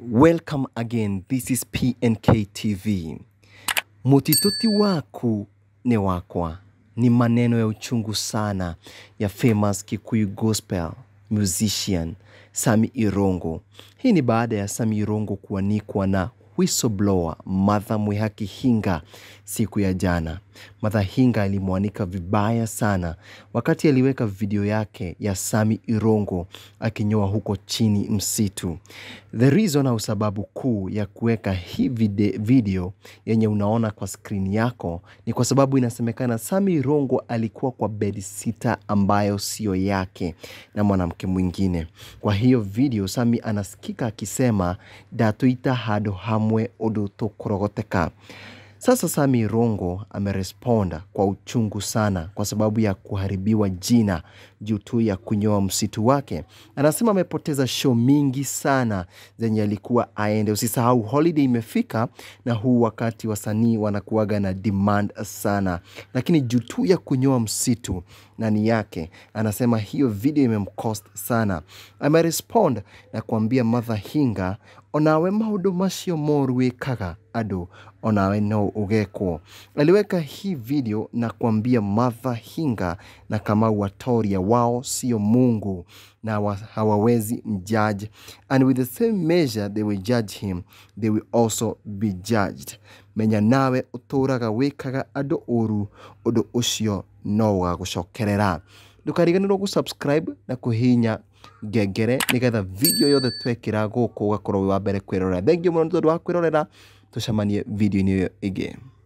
Welcome again. This is PNK TV. Mutituti waku ni wakwa ni maneno ya uchungu sana ya famous Kikuyu gospel musician Sami Irongo. Hii ni baada ya Sami Irongo kuanikwa na whistleblower Martha Mwihaki Hinga siku ya jana. Martha Hinga alimwanika vibaya sana wakati aliweka video yake ya Sami Irongo akinyoa huko chini msitu. The reason au sababu kuu ya kuweka hii vide- video yenye unaona kwa skrini yako ni kwa sababu inasemekana Sami Irongo alikuwa kwa bedsitter ambayo siyo yake na mwanamke mwingine. Kwa hiyo video Sami anasikika akisema ndatuita handũ hamwe ũndũ tũkũrogoteka. Sasa Sami Irongo ameresponda kwa uchungu sana kwa sababu ya kuharibiwa jina juu tu ya kunyoa msitu wake. Anasema amepoteza show mingi sana zenye alikuwa aende. Usisahau holiday imefika na huu wakati wasanii wanakuwaga na demand sana, lakini juu tu ya kunyoa msitu nani yake, anasema hiyo video imemcost sana. Amerespond na kuambia Martha Hinga onawe maundu macio moru wikaga andũ onawe no ũgekwo. Aliweka hii video na kuambia Martha Hinga na Kamau Watoria wao sio Mungu na wa, hawawezi mjudge and with the same measure they will judge him they will also be judged. Menya nawe ũtũraga wĩkaga andũ ũru ũndũ ũcio no ũgagũcokerera ndũkariganĩrwo gũsubscribe na kũhihinya ngengere nĩgetha video yothe twekĩra gũkũ ũgakorwo wĩ wa mbere kwĩrorera thengio mũno nĩ tondũ wa kwĩrorera tũcemanie video-inĩ ĩyo ĩngĩ